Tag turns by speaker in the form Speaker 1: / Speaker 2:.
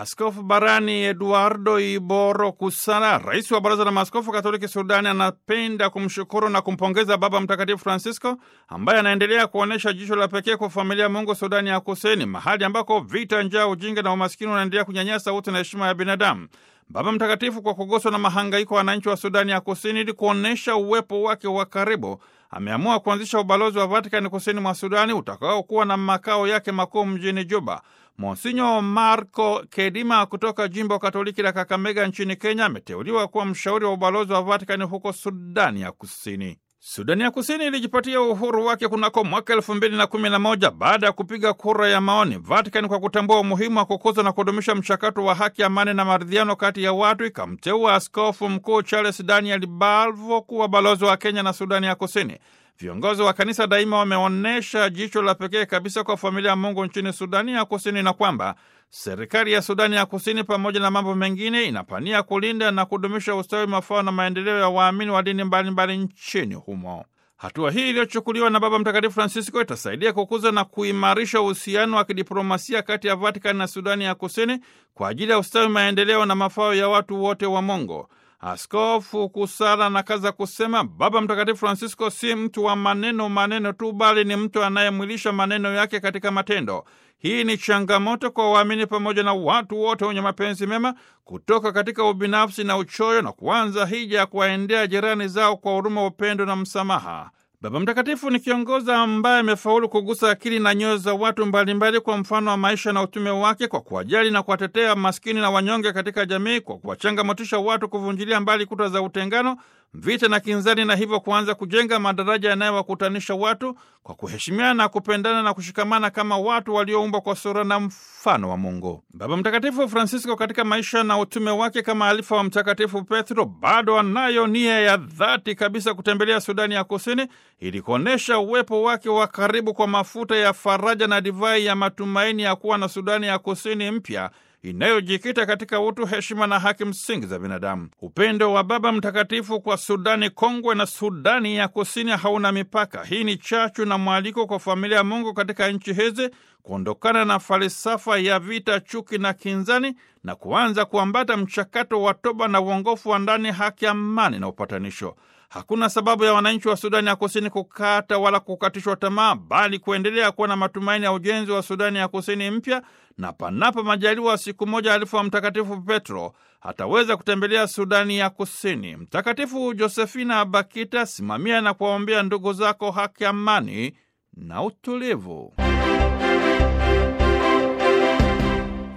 Speaker 1: Askofu barani Eduardo Iboro Kusala, rais wa Baraza la Maaskofu Katoliki Sudani, anapenda kumshukuru na kumpongeza Baba Mtakatifu Francisco ambaye anaendelea kuonyesha jicho la pekee kwa familia ya Mungu Sudani ya Kusini, mahali ambako vita, njaa, ujinga na umaskini unaendelea kunyanyasa utu na heshima ya binadamu. Baba Mtakatifu, kwa kuguswa na mahangaiko ya wananchi wa Sudani ya Kusini ili kuonyesha uwepo wake wa karibu, ameamua kuanzisha ubalozi wa Vatikani kusini mwa Sudani utakaokuwa na makao yake makuu mjini Juba. Monsinyo Marco Kedima kutoka jimbo Katoliki la Kakamega nchini Kenya ameteuliwa kuwa mshauri wa ubalozi wa Vatikani huko Sudani ya Kusini. Sudani ya Kusini ilijipatia uhuru wake kunako mwaka elfu mbili na kumi na moja baada ya kupiga kura ya maoni. Vatikani, kwa kutambua umuhimu wa kukuza na kudumisha mchakato wa haki, amani na maridhiano kati ya watu, ikamteua askofu mkuu Charles Daniel Balvo kuwa balozi wa Kenya na Sudani ya Kusini. Viongozi wa kanisa daima wameonyesha jicho la pekee kabisa kwa familia ya Mungu nchini Sudani ya Kusini na kwamba serikali ya Sudani ya Kusini pamoja na mambo mengine inapania kulinda na kudumisha ustawi, mafao na maendeleo ya waamini wa dini mbalimbali nchini humo. Hatua hii iliyochukuliwa na Baba Mtakatifu Francisco itasaidia kukuza na kuimarisha uhusiano wa kidiplomasia kati ya Vatikani na Sudani ya Kusini kwa ajili ya ustawi, maendeleo na mafao ya watu wote wa Mungu. Askofu Kusala na kaza kusema Baba Mtakatifu Francisco si mtu wa maneno maneno tu, bali ni mtu anayemwilisha maneno yake katika matendo. Hii ni changamoto kwa waamini pamoja na watu wote wenye mapenzi mema kutoka katika ubinafsi na uchoyo na kuanza hija ya kuwaendea jirani zao kwa huruma, upendo na msamaha. Baba Mtakatifu ni kiongozi ambaye amefaulu kugusa akili na nyoyo za watu mbalimbali kwa mfano wa maisha na utume wake, kwa kuwajali na kuwatetea maskini na wanyonge katika jamii, kwa kuwachangamotisha watu kuvunjilia mbali kuta za utengano, vita na kinzani, na hivyo kuanza kujenga madaraja yanayowakutanisha watu kwa kuheshimiana na kupendana na kushikamana kama watu walioumbwa kwa sura na mfano wa Mungu. Baba Mtakatifu Francisco katika maisha na utume wake kama alifa wa Mtakatifu Petro bado anayo nia ya dhati kabisa kutembelea Sudani ya Kusini ili kuonyesha uwepo wake wa karibu kwa mafuta ya faraja na divai ya matumaini ya kuwa na Sudani ya Kusini mpya inayojikita katika utu, heshima na haki msingi za binadamu. Upendo wa Baba Mtakatifu kwa Sudani kongwe na Sudani ya Kusini hauna mipaka. Hii ni chachu na mwaliko kwa familia ya Mungu katika nchi hizi kuondokana na falsafa ya vita, chuki na kinzani na kuanza kuambata mchakato wa toba na uongofu wa ndani, haki, amani na upatanisho. Hakuna sababu ya wananchi wa Sudani ya Kusini kukata wala kukatishwa tamaa, bali kuendelea kuwa na matumaini ya ujenzi wa Sudani ya Kusini mpya, na panapo majaliwa, siku moja alifu wa Mtakatifu Petro ataweza kutembelea Sudani ya Kusini. Mtakatifu Josefina Bakita, simamia na kuwaombea ndugu zako haki, amani na utulivu.